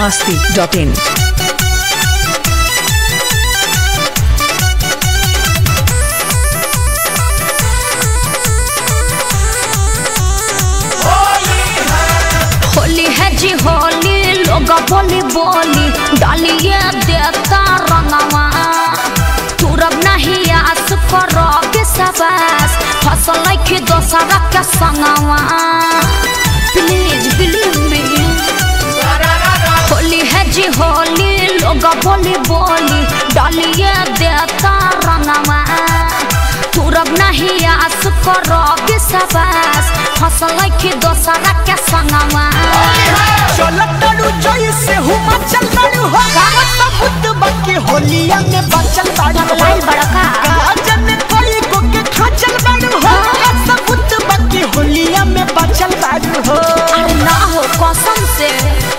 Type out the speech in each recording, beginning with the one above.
masti.in. Holi है जी होली लोग बोली बोली डालिए देता रंगवा तुरब नहीं आस करो विश्वास फसल की दोसरा के संगवा प्लीज बिलीव मी होली है जी होली लोग बोली बोली डालिए देता रंगवा तुरब नहीं आस करो विश्वास फसल की दोसरा के संगवा चलतड़ू जैसे हुमा चल बड़ू हो गावत बुद्ध बके होलिया में बचल बाड़ू हो पगलाइल बड़का। गाजन कोई को के खाचल बाड़ू हो गावत बुद्ध बके होलिया में बचल बाड़ू हो अरे ना हो कसम से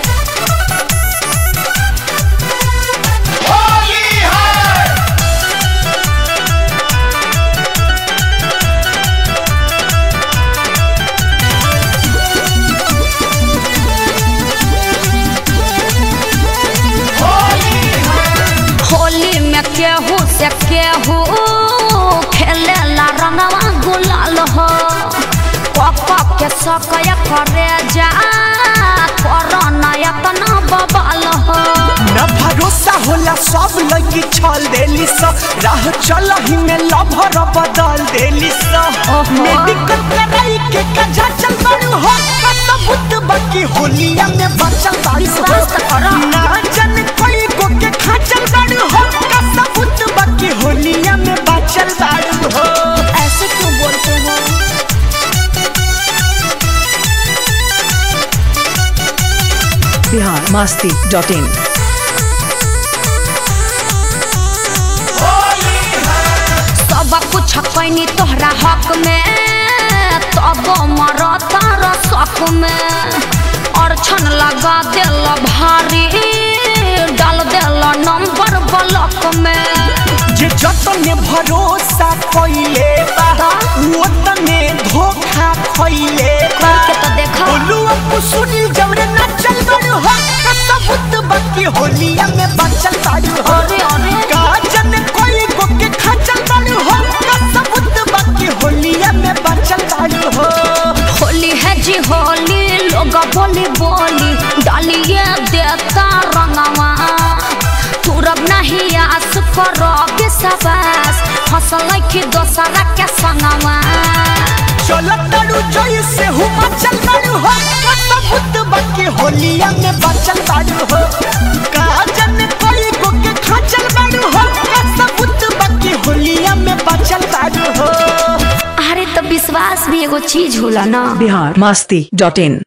होली में केहू से केहू खेले ला रंगवा गुलाल हो पक के सकय करे जा कोरोना इतना बबाल हो न भरोसा होला सब लगी छल देली स राह चल ही में लभर बदल देली स ओहो। मेडिकल कराई के कजा चल बड़ू हो गावत बुद्ध बके होलिया में बचल बाड़ू हो विश्वास तो करो। ना जन कोई को के खाचल बाड़ू हो गावत बुद्ध बके होलिया में बचल बाड़ू हो ऐसे क्यों बोलते हो Bihar masti.in. सब कुछ कैनी तोहरा हक में तब मरता रसक में अड़छन लगा दिल भारी डाल दिल नंबर ब्लॉक में जे जतने भरोसा कइले बा ओतने धोखा खइले बा करके तो देखा बोलू अपू सुनी जवरे ना चल बड़ू हो कसबुत बकी होलिया में बचल बाड़ू हो अरे अरे काजन कोई को के खाचल बाड़ू हो कसबुत बकी होलिया में बचल बाड़ू हो होली है जी होली लोग बोली बोली डालिए देता रंगवा तुरब नहीं आस करो विश्वास फसल की दोसरा के संगवा चलतड़ू जैसे हुमा चल बड़ू हो कसबुत बकी होलिया में बचल बाड़ू हो काजन कोई को के खाचल बाड़ू हो कसबुत बकी होलिया में बचल बाड़ू हो अरे तो विश्वास भी एगो चीज होला ना Bihar masti.in.